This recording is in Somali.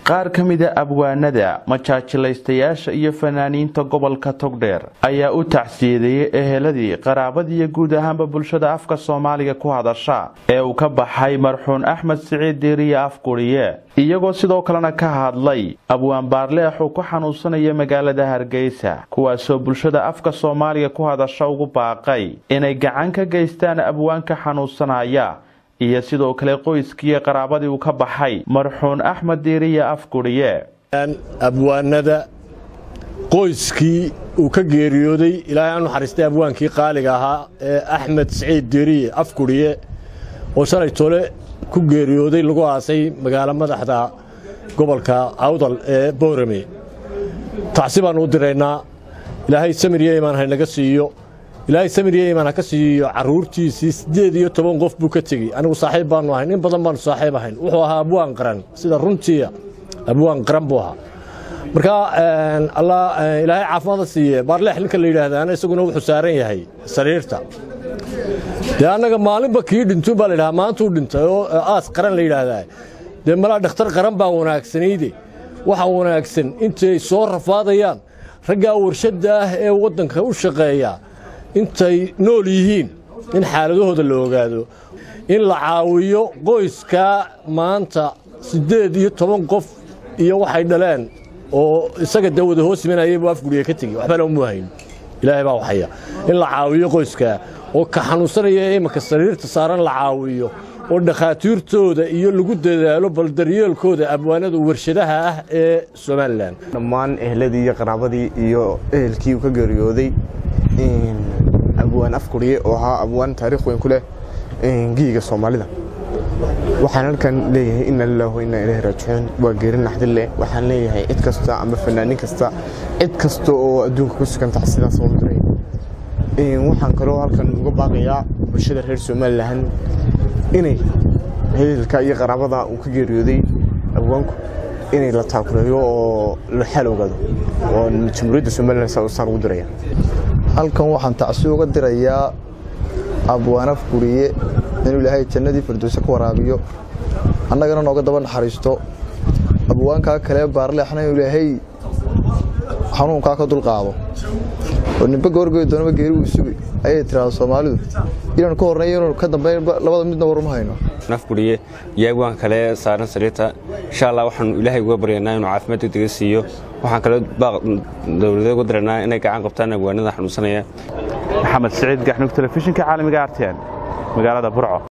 qaar ka mida abwaanada majaajilaystayaasha iyo fanaaniinta gobolka togdheer ayaa u tacsiyadeeyey eheladii qaraabadiiyo guud ahaanba bulshada afka soomaaliga ku hadasha ee uu ka baxay marxuun axmed siciid diiriye afguriye iyagoo sidoo kalena ka hadlay abwaan baarleex uu ku xanuunsanaya magaalada hargeysa kuwaasoo bulshada afka soomaaliga ku hadasha ugu baaqay inay gacan ka geystaan abwaanka xanuunsanaya iyo sidoo kale qoyskiiyo qaraabadii uu ka baxay marxuun axmed diiriye afguriye abwaanada qoyskii uu ka geeriyooday ilaahay aan naxariistay abwaankii qaaliga ahaa ee axmed siciid diiriye afguriye oo shalay tole ku geeriyooday lagu aasay magaalo madaxda gobolka awdal ee boorame tacsi baannu u diraynaa ilaahay samir iyo imaan haynaga siiyo ilaahay samir iyo imaan ha ka siiyo carruurtiisii siddeed iyo toban qof buu ka tegey anigu saaxiib baannu ahayn in badan baannu saaxiib ahayn wuxuu ahaa abwaan qaran sida runtiia abwaan qaran buu ahaa marka ilaahay caafimaada siiye baarleex ninka la yidhaahdaana isaguna wuxuu saaran yahay sariirta dee annaga maalinba kii dhintuun baa ladhahaa maantuu dhintay oo aas qaran la yidhaahdaa dee malaa dhakhtar qaran baa wanaagsanayde waxa wanaagsan intay soo rafaadayaan raggaa warshadda ah ee waddanka u shaqeeya intay nool yihiin in xaaladahooda la ogaado in la caawiyo qoyskaa maanta siddeed iyo toban qof iyo waxay dhaleen oo isaga dee wada hoos imanayay buu afguriga ka tegi waxbana umu hayn ilaahay baa waxaya in la caawiyo qoyskaa oo ka xanuunsanaya ee imanka sariirta saaran la caawiyo oo dhakhaatiirtooda iyo lagu dadaalo bal daryeelkooda abwaanada warshadaha ah ee somalilan dhammaan ehladii iyo qaraabadii iyo ehelkii uu ka geeriyooday abwaan afguriye oo ahaa abwaan taariikh weyn ku leh giyiga soomaalida waxaan halkan leeyahay ina lilahu ina ilahi raajicuun waa geeri naxdin leh waxaan leeyahay cid kasta ama fanaanin kasta cid kasta oo adduunka ku sugan tahay sidaas oo diray waxaan kaloo halkan uga baaqayaa bulshada reer somalilan inay heelka iyo qaraabada uu ka geeriyooday abwaanku inay la taakureeyo oo la xal ogaado oo jamhuuriyadda somalilan saan ugu diraya halkan waxaan tacsi uga dirayaa abwaan afguriye inuu ilaahay jannadii firdowse ka waraabiyo annagana nooga daba naxariisto abwaankaa kalee baarleexna inuu ilaahay xanuunkaa ka dulqaado oo nimbe goorgoy doonaba geeri uu sugay ayay tiraahda soomaalidu inaanu ka horneeyo inuu ka dambeyn labada midna waruma hayno afguriye iyo abwaan kale saaran sariirta insha allah waxaanu ilaahay uga baryanaa inuu caafimaad degdega siiyo waxaan kale baaq dowladeed uga diraynaa inay gacan qabtaan abwaanada xanuunsanaya maxamed siciid gaxnug telefishinka caalamiga artn magaalada burco